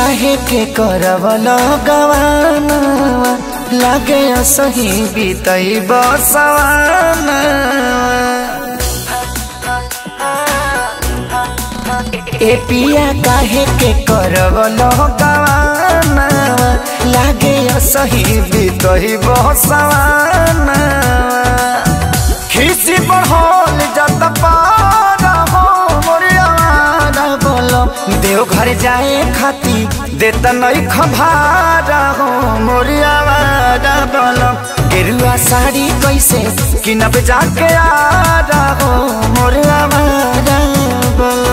काहे के करवल गवाना लागे सही बीतई बसवाना ए पिया काहे के करवल गवाना लागे सही बीतई बसवाना खिसी बढ़ल जत पारा हो मोरियावारा बोलो देव घर जाए खाती देता नहीं खभारा हो मोरियावारा बोलो गेरुआ साड़ी कैसे किनब जाके आ रहा हो मोरियावारा बोलो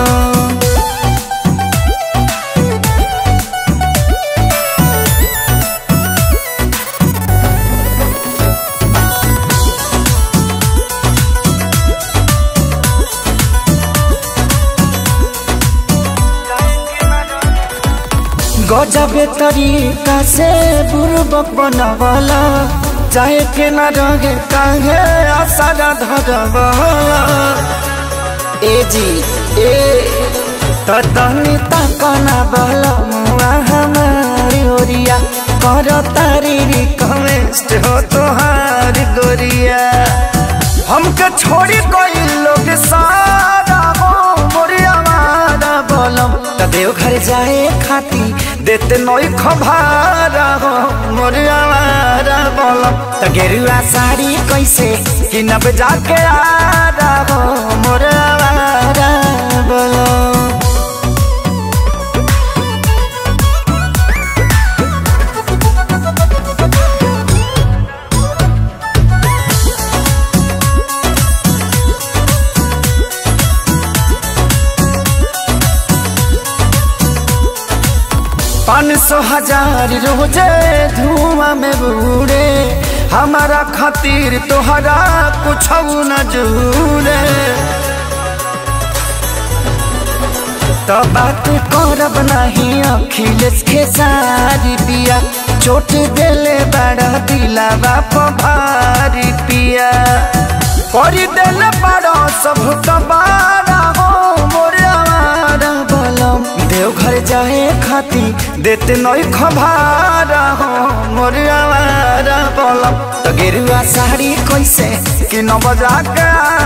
गजबे तरीका से बुर्बक बनवला चाहे के न रहे काहे आसारा धरवला ए जी ए ततनी तकना बल मुआ हमारी ओरिया कर तारी रिक्वेस्ट हो तोहार गोरिया हमके छोड़ी कोई लोग सारा हो मोरिया मारा बोलम त देव घर जाए खाती देते नई खभारा हो मोरिया मारा बोलम त गेरुआ साड़ी कैसे किनब जाके आ रहा हो मोरिया मारा बोलम पाँच सौ हजार रोजे धुआं में बूढ़े हमारा खातिर तोहरा कुछ न जूरे तो बात करब नहीं अखिलेश के सारी पिया चोट देले बड़ा दिला बाप भारी पिया कर देले बड़ा सब कबारा हो मोरे आवारा बलम देव घर जाए खाती देते नई खबारा हो मोरे आवारा बलम तो गेरुआ साड़ी कैसे कि न बजा के